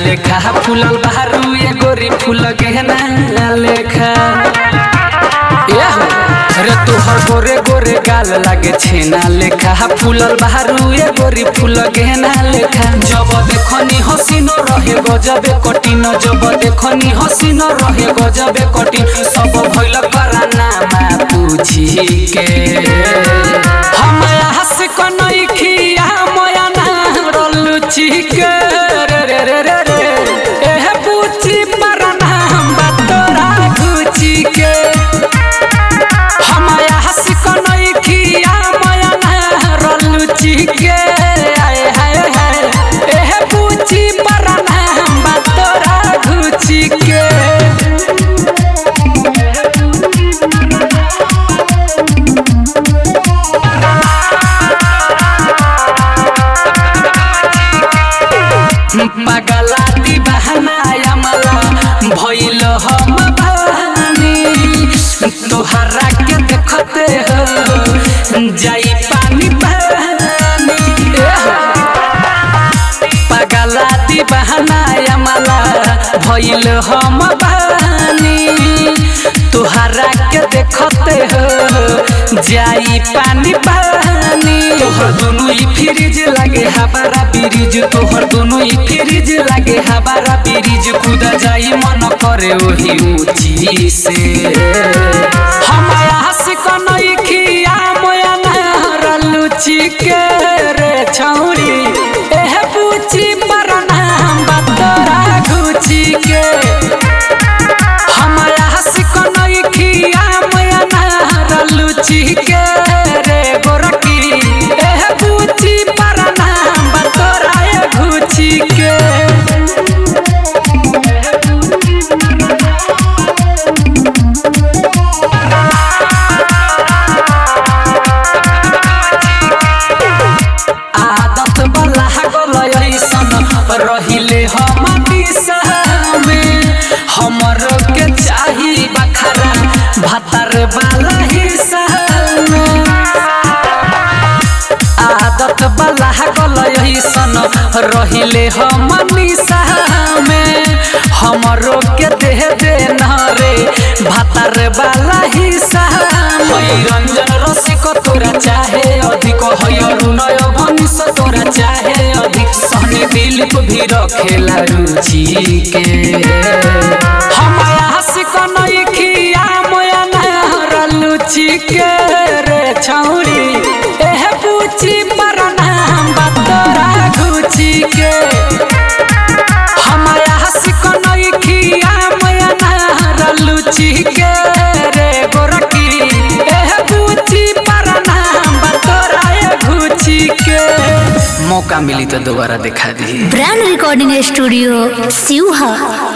लेखा फूलल बहरू ये गोरी फूल गहना लेखा ए हो रे तोहर गोरे गोरे गाल लागे छेना लेखा फूलल बहरू ये गोरी फूल गहना लेखा जब देखनी हसीनो रहे गजबे कठिन जब देखनी हसीनो रहे गजबे कठिन सब भइल कराना मा पूछी के हम हंस कनई खिया मोया ना रलुची के रे रे रे रे रे एह पूछी परना बतोरा गुची के हमया हंस कनई खिया मोया ना रलुची के आए हाय हाय एह पूछी परना बतोरा गुची के पगला दीवाना यमला भइल हम भानी तोहरा के देखते हो जाई पानी पानी ए हो। पगला दीवाना यमला भइल हम भानी तोहरा के देखते हो जाई पानी पानी तोहर दोनों ही फ्रिज लागे हमारा ब्रिज तोहर दोनों ही फ्रिज लागे हमारा ब्रिज खुदा जाई मन करे वही ऊंची से हमारा हंस कनई खिया मोया ना लुची के रे छौरी एह पूछी परना बतोरा घुची के हमारा हंस कनई खिया मोया ना लुची के रे गोरकी एह पूछी परना बतोरा घुची के आदत बला गल ऐसन रहिले हम दिशामे हमर के चाही बखरा भतर वाला हिस्सा आदत बला गल ऐसन रहिले हम निशामे हमरो के देह दे रे भतर वाला हिस्सा हई रंजन रसिक तोरा चाहे अधिक हई अरुणय भनिस तोरा चाहे अधिक सहनी दिलीप भी रखेला रुचि के हमारा हंस कनई खिया मोया ना लुचि के रे छौरी एह पूछी परना बतोरा घुची के हमारा हंस कनई खिया मोया ना लुचि के रे गोरकी एह पूछी परना बतोरा घुची के मौका मिली तो दोबारा दिखा दी ब्रांड रिकॉर्डिंग स्टूडियो सिवहा